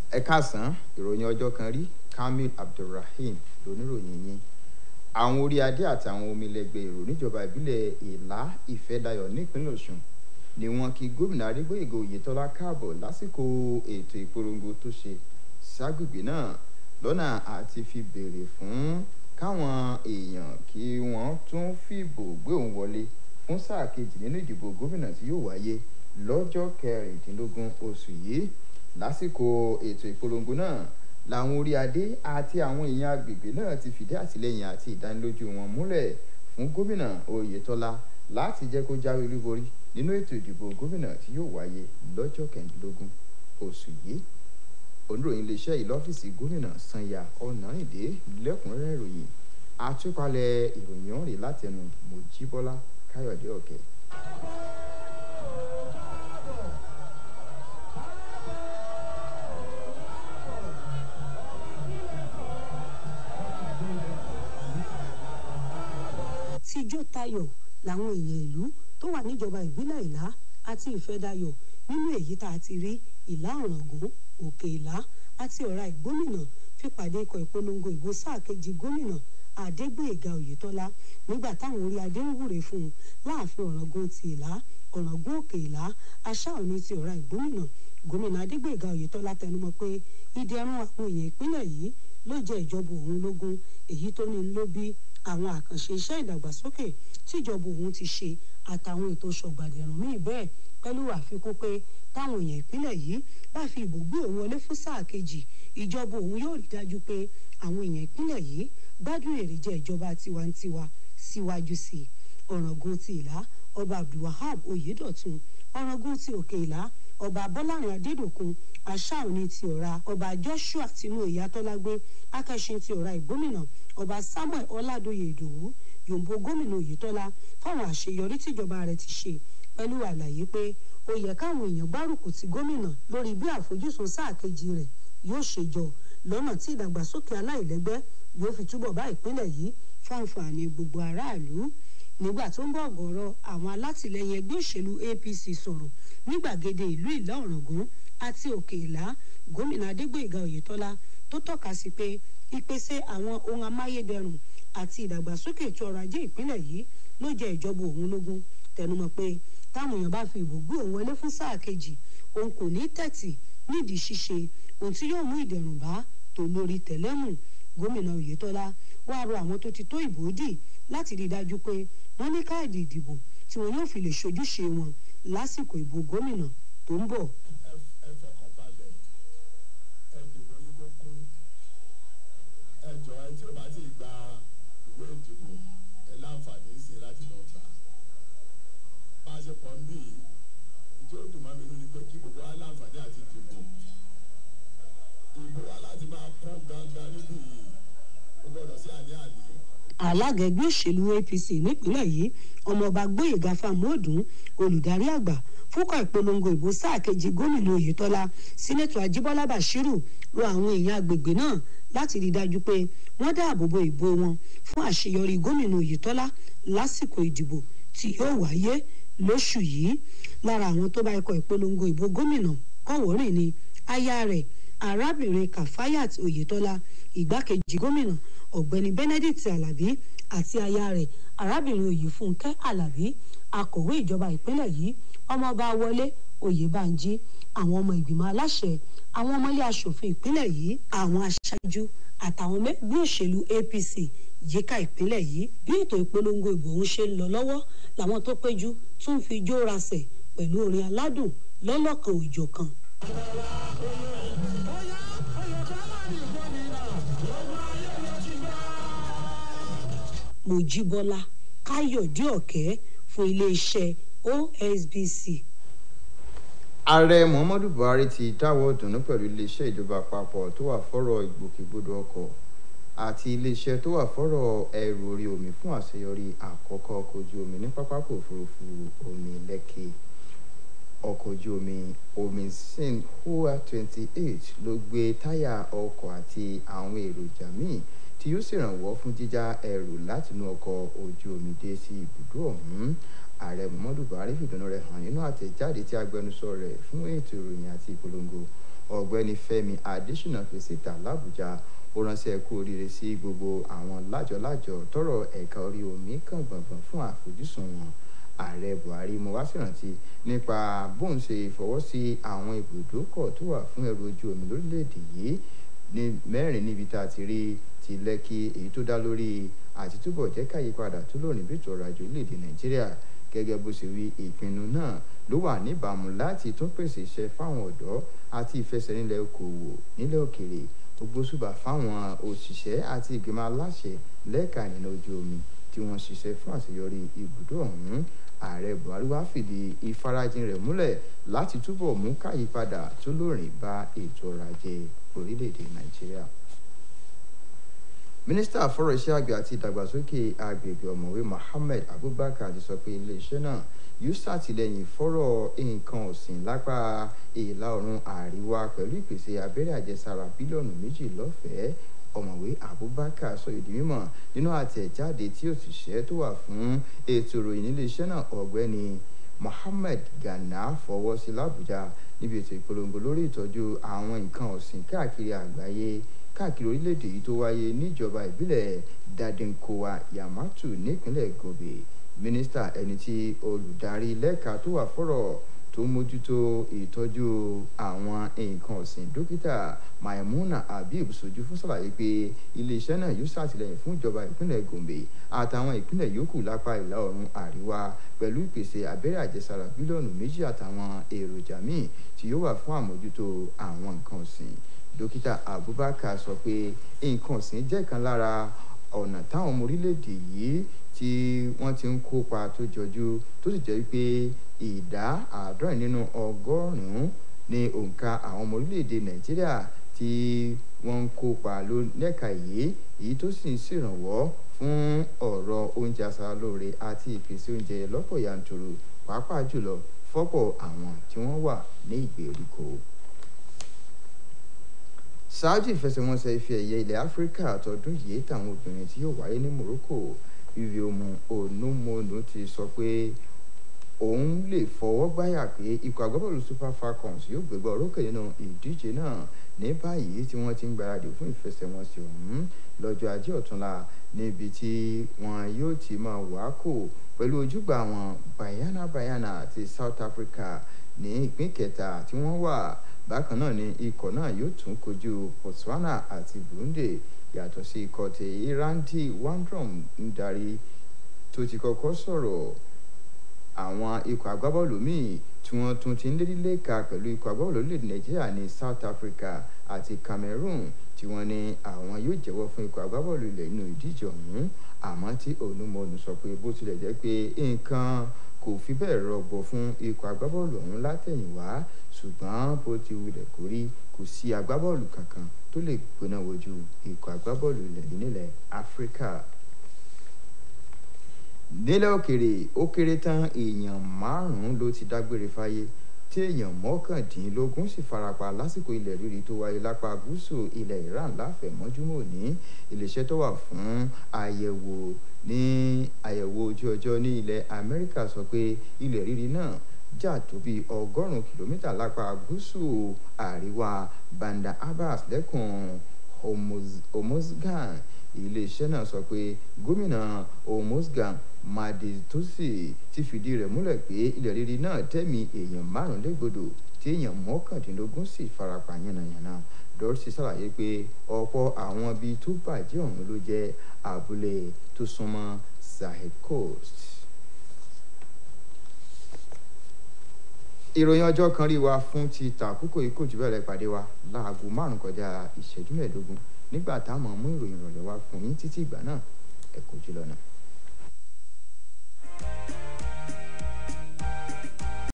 ẹ káàsán ìròyìn ọjọ́ kan rí kamil abdulrahim lóníròyìn yín àwọn orí adé àtàwọn omilẹgbẹ èrò níjọba ìbílẹ̀ ìlà ìfẹ́dayọ̀ nípínlẹ̀ ọ̀ṣun ni wọ́n kí gómìnà adégbòyègò oyètọ́lá káàbọ̀ lásìkò ètò ìpolongo tó ṣe ságbègbè náà lọ́nà àti fi béèrè fún káwọn èèyàn kí wọ́n tún fìbò gbé òun wọlé fún sáà kejì nínú ìdìbò gómìnà tí yóò wáyé lọ́jọ́ kẹrìndínlógún oṣù yìí lásìkò ètò ìpolongo náà làwọn orí adé àti àwọn èèyàn agbègbè náà ti fìdí àtìlẹyìn àti ìdánilójú wọn múlẹ̀ fún gómìnà oyetola láti jẹ́ kó jáwé olúborí nínú ètò ìdìbò gómìnà tí yóò wáyé lọ́jọ́ kẹrìndínlógún oṣù yìí oníròyìn iléeṣẹ́ yìí lọ́fíìsì gómìnà sanya ọ̀nàrìndé lẹ́kùnrẹ́rẹ́ ìròyìn àtúpalẹ̀ ìròyìn ọ̀rìn látẹnu mojíbọ́lá káyọ̀dé ọ̀kẹ́. tíjó tayọ̀ làwọn èèyàn ìlú tó wà níjọba ìbílẹ̀ ìlá àti ìfẹ́dayọ̀ nínú èyí tá a ti rí ìlà ọ̀ràngún òkè ìlá àti ọ̀rá ìgbómìnà fi pàdé ikọ̀ ìpolongo ìbò sáà kejì gómìnà adégbèéga oyètọ́lá nígbà táwọn orí adé ń wúre fún un láàfin ọ̀ràngún ti ìlá ọ̀ràngún òkè ìlá aṣá òní ti ọ̀rá ìgbómìnà gómìnà adégbèéga oyètọ́lá tẹnumọ́ pé ìdẹ̀rùn àwọn èèyàn ìpínlẹ̀ yìí ló jẹ́ ìjọba òun lógún èyí tó ní ló bí àwọn àkànṣe iṣẹ́ ìdàgbàsókè tíjọba òun ti ṣe àtàwọn ètò ṣọ̀gbàdẹ̀rùn míì bẹ́ẹ̀ pẹ̀lú àfikún pé táwọn èèyàn ìpínlẹ̀ yìí bá fi ìbò gbé òun wọlé fún sáà kejì ìjọba òun yóò rí dájú pé àwọn èèyàn ìpínlẹ̀ yìí gbádùn èrèjẹ ìjọba tiwantiwa síwájú sí i ọ̀ràngún ti ìlà ọba abdulwahab oyedotun ọ̀ràngún ti òkè ìlà ọba bọ́lárin adédọ̀kun aṣáòní ti ọ̀ra ọba joshua tinú ìyàtọ́lágbé akẹ́sìn ti ọ̀ra ìgbómìnà ọba samuel ọládòye ìdòwú yòǹbó gómìnà oyetola fáwọn àṣeyọrí tíjọba rẹ̀ ti ṣe pẹ̀lú àlàyé pé ó yẹ káwọn èèyàn gbárùkù ti gómìnà lórí bí àfojúsùn sáà kejì rẹ̀ yóò ṣe jọ lọ́nà tí ìdàgbàsókè aláìlẹ́gbẹ́ yóò fi túbọ̀ bá ìpínlẹ̀ yìí fáǹfààní gbogbo aráàlú nígbà tó ń bọ̀ ọ̀gọ̀rọ̀ àwọn alátìlẹyìn ẹgbẹ́ òṣèlú apc sọ̀rọ̀ ní gbàgede ìlú ìlà ọ̀ràngún àti òkè ìlà gómìnà adégbèga oyetola tó tọ́ka sí pé ìpèsè àwọn ohun amáyédẹrùn àti ìdàgbàsókè ètò ọrọ̀ ajé ìpínlẹ̀ yìí ló jẹ́ ìjọba òun lógún tẹnumọ́ pé táwọn èèyàn bá fi ìbò gbé òun wọlé fún sáà kejì òun kò ní tẹ̀tì nídìí ṣíṣe ohun tí yóò mú ìdẹ̀rùn bá tó lórí tẹ̀lẹ́mù gómìnà oyetola wàá rọ àwọn tó ti tó ìbò dì láti rí i dájú pé wọ́n ní káàdì ìdìbò tí wọn yóò fi lè ṣojúṣe wọn lásìkò ìbò gómìnà tó ń bọ̀. ẹ fọkàn balẹ̀ ẹ dìbò yín kó kún ẹ jọ ẹ tí o bá ti gba ìwé ìdìbò ẹ láǹfààní sí i láti lọ gbà bá a ṣe pọ̀ ń bí yìí ìjọ dùn mọ́ mi nínú ni pé kí gbogbo wa láǹfààní àti dìbò ìbò wa láti máa kún gangan níbí yìí ó gbọ́dọ̀ sí àní-àní alága ẹgbẹ́ òṣèlú apc nípínlẹ̀ yìí ọmọọba gbóyèga fámọ́ọ̀dún olùdarí àgbà fúnkọ̀ ìpolongo ìbò sáà kejì gómìnà oyetola sínẹ́tọ̀ ajíbọ́lá bashiru rọ àwọn èèyàn agbègbè náà láti rí i dájú pé wọ́n dáàbò bo ìbò wọn fún àṣeyọrí gómìnà oyetola lásìkò ìdìbò tí yóò wáyé lóṣù yìí lára àwọn tó bá ikọ̀ ìpolongo ìbò gómìnà kọ̀wọ́rìn ni aya rẹ̀ arábìnrin kafayat oyetola ìgbákejì gómìnà ọ̀gbẹ́ni benedict alabi àti aya rẹ̀ arábìnrin oyèfúnkẹ́ alabi akọ̀wé ìjọba ìpínlẹ̀ yìí ọmọọba wọlé oyèbánjí àwọn ọmọ ìgbìmọ̀ aláṣẹ àwọn ọmọlé asòfin ìpínlẹ̀ yìí àwọn aṣáájú àtàwọn ẹgbẹ́ òṣèlú apc yíká ìpínlẹ̀ yìí bí ètò ìpolongo ìbò ń ṣe ń lọ lọ́wọ́ làwọn tó péjú tún fi jó rasẹ̀ pẹ̀lú orin aládùn lọ́lọ́kan òjọ̀kan. mojíbọ́lá káyọ̀dé ọ̀kẹ́ fún iléeṣẹ́ osbc. ààrẹ muhammadu buhari ti dáwọ́ dùnú pẹ̀lú iléeṣẹ́ ìjọba àpapọ̀ tó wà fọ́rọ̀ ìgbòkègbodò ọkọ̀ àti iléeṣẹ́ tó wà fọ́rọ̀ ẹrù orí omi fún àṣeyọrí àkọ́kọ́ ọkọ̀ ojú omi ní pápákọ̀ òfurufú omi lẹ́kì ọkọ̀ ojú omi omisin hua twenty eight ló gbé táyà ọkọ̀ àti àwọn èròjà míì tí yóò ṣèrànwọ́ fún jíjá ẹrù látinú ọkọ̀ ojú omi dé sí ibùdó ọ̀hún ààrẹ muhammadu buhari fìdùnnú rẹ̀ hàn nínú àtẹ̀jáde tí agbẹnusọ rẹ̀ fún ètò ìròyìn àti ìpolongo ọ̀gbẹ́ni fẹ́mi adésínà fi síta làbújá ó ránṣẹ́ kú oríire sí gbogbo àwọn lájọlájọ tọrọ ẹ̀ka orí omi kan gbọ̀ngbọ̀n fún àfojúsùn wọn ààrẹ buhari mo wá ṣèrántí nípa bóun ṣe fọwọ́ sí àwọn ibùdókọ̀ tó wà fún ẹrù ojú omi lórílẹ̀‐èdè yìí ní mẹ́rin níbi tá a ti rí ti lẹ́kì èyí tó dá lórí àti túbọ̀ jẹ́ káyípadà tó lónìí bí ètò ọrọ̀ ajé orílẹ̀‐èdè nàìjíríà gẹ́gẹ́ bó ṣe wí ìpinnu náà ló wà níbàámu láti tún pèsè iṣẹ́ fáwọn ọ̀dọ́ àti ìfẹsẹ̀rinlẹ̀ okòwò nílẹ̀ òkèrè ògbóṣùbà fáwọn òṣìṣẹ́ àti ìgbìmọ̀ aláṣẹ lẹ́ka ìrìnà ojú omi tí wọ́n ṣiṣẹ́ fún àṣeyọrí ibùdó ọ̀hún ààrẹ buhari wá fìdí ìfarajìn rẹ̀ múlẹ̀ láti túbọ̀ mú káyípadà tó lóòrìn bá ètò ọrọ̀ ajé orílẹ̀-èdè nàìjíríà mínísítà fọ́rọ̀ iṣẹ́ àgbẹ̀ àti ìdàgbàsókè agbègbè ọ̀mọ̀wé mohammed abubakar ti sọ pé iléeṣẹ́ náà yóò ṣàtìlẹ́yìn fọ́rọ̀ nǹkan ọ̀sìn lápá ìlà oòrùn àríwá pẹ̀lú ìpèsè abẹ́rẹ́ àjẹsára bílíọ̀nù méjì lọ́fẹ̀ẹ́ ọ̀mọ̀wé abubakar sọ ìdí mímọ̀ nínú àtẹ̀jáde tí òṣìṣẹ́ tó wà fún ètò ìròyìn níléeṣẹ́ náà ọ̀gbẹ́ni mohammed gana fọwọ́ sí làbújá níbi ètò ìpolongo lórí ìtọ́jú àwọn nǹkan ọ̀sìn káàkiri àgbáyé káàkiri orílẹ̀-èdè yìí tó wáyé níjọba ìbílẹ̀ dadinkowa yamatu nípínlẹ̀ gobe mínísítà ẹni tí olùdarí lẹ́ka tó wà fọ́rọ̀ tó mójútó ìtọ́jú àwọn nǹkan ọ̀sìn dókítà maimuna habib sojú fún sàlàyé pé iléeṣẹ́ náà yóò ṣàtìlẹ́yìn fún ìjọba ìpínlẹ̀ gombe àtàwọn ìpínlẹ̀ yòókù lápá ìlà oòrùn àríwá pẹ̀lú ìpèsè abẹ́rẹ́ àjẹsára bílíọ̀nù méjì àtàwọn èròjà míì tí yóò wà fún àmójútó àwọn nǹkan ọ̀sìn dókítà abubakar sọ pé nǹkan ọ̀sìn jẹ́ kan lára ọ̀nà táwọn ọmọ orílẹ̀-èdè yìí tí wọ́n ti ń kópa tó jọjú tó sì jẹ́ pé ìdá àádọ́rin nínú ọgọ́rùn-ún ní òǹkà àwọn ọmọ orílẹ̀-èdè nàìjíríà tí wọ́n ń kópa lẹ́ka yìí èyí tó sì ń ṣèrànwọ́ fún ọ̀rọ̀ oúnjẹ aṣaralóore àti ìpèsè oúnjẹ lọ́pọ̀ yanturu pàápàá jùlọ fọ́pọ̀ àwọn tí wọ́n wà ní ìgbèríko ṣáájú ìfẹsẹ̀wọnsẹ̀ ife ẹ̀yẹ ilẹ̀ áfíríkà tọdún yìí táwọn obìnrin tí yóò wáyé ní morocco viviomu onumonu ti sọ pé òun lè fọwọ́ gbáyà pé ikọ̀ agbábọ́ọ̀lù super falcons yóò gbégbá orókè nínú ìdíje náà ní báyìí tí wọ́n ti ń gbáradì fún ìfẹsẹ̀wọnsẹ̀ ọ̀hún lọ́jọ́ ajé ọ̀túnla níbi tí wọn yóò ti máa wákò pẹ̀lú ojúgbà wọn bayana bayana àti south africa ní ìpín kẹta tí wọ́n wà bákan náà ni ikọ̀ náà yóò tún kojú botswana àti burundi yàtọ̀ sí ikọ̀ tí irandi wandrom ń darí tó ti kọ́kọ́ sọ̀rọ̀ àwọn ikọ̀ agbábọ́ọ̀lù míì tí wọ́n tún ti ń lérí lẹ́ka pẹ̀lú ikọ̀ agbábọ́ọ̀lù orílẹ̀-èdè nàìjíríà ní south africa àti cameroon tí wọ́n ní àwọn yóò jẹ́wọ́ fún ikọ̀ agbábọ́ọ̀lù ilẹ̀ nínú ìdíje ọ̀hún àmọ́ tí onumonu sọ pé bó tilẹ̀ jẹ́ pé nǹkan kò fi bẹ́ẹ̀ rọgbọ fún ikọ̀ agbábọ́ọ̀lù ọ̀hún látẹ̀yìnwá ṣùgbọ́n bó ti wulẹ̀ kórí kò sí agbábọ́ọ̀lù kankan tó lè gbóná wojú ikọ̀ agbábọ́ọ̀lù ilẹ̀ yìí nílẹ̀ áfíríkà nílẹ̀ òkèrè ó kéré tán èèyàn márùn-ún ló ti dágbére fáyé tí èèyàn mọ́kàndínlógún sì farapa lásìkò ilẹ̀ rírì tó wáyé lápá gúúsù ilẹ̀ iran láfẹ̀mọ́júmọ́ ní iléeṣẹ́ tó wà fún àyẹ̀wò ní àyẹ̀wò ojú ọjọ́ ní ilẹ̀ amẹ́ríkà sọ pé ilẹ̀ rírì náà jà tó bí ọgọ́rùn-ún kìlómítà lápá gúúsù àríwá banda abbas lẹ́kùn hormozgan iléeṣẹ́ náà sọ pé gómìnà hormozgan madetosi ti fìdí rẹ̀ múlẹ̀ pé ilẹ̀ rírì náà tẹ̀mí èèyàn márùn légbodò tí èèyàn mọ́kàndínlógún sì farapa yánnayànna dọ́rọ́sì ṣàlàyé pé ọ̀pọ̀ àwọn ibi tó bàjẹ́ ọ̀hún ló jẹ́ abúlé tó súnmọ́ sahel coast. ìròyìn ọjọ́ kan rí wa fún ti tàkókò ikú jù bẹ́ẹ̀ lẹ́ pàdé wa láago márùn-ún kọjá ìṣẹ́jú mẹ́ẹ̀ẹ́dógún nígbà táwọn mú ìròyìn ìrọ̀lẹ́ wa fún yín títí ìgbà náà ẹ kò jùlọ náà.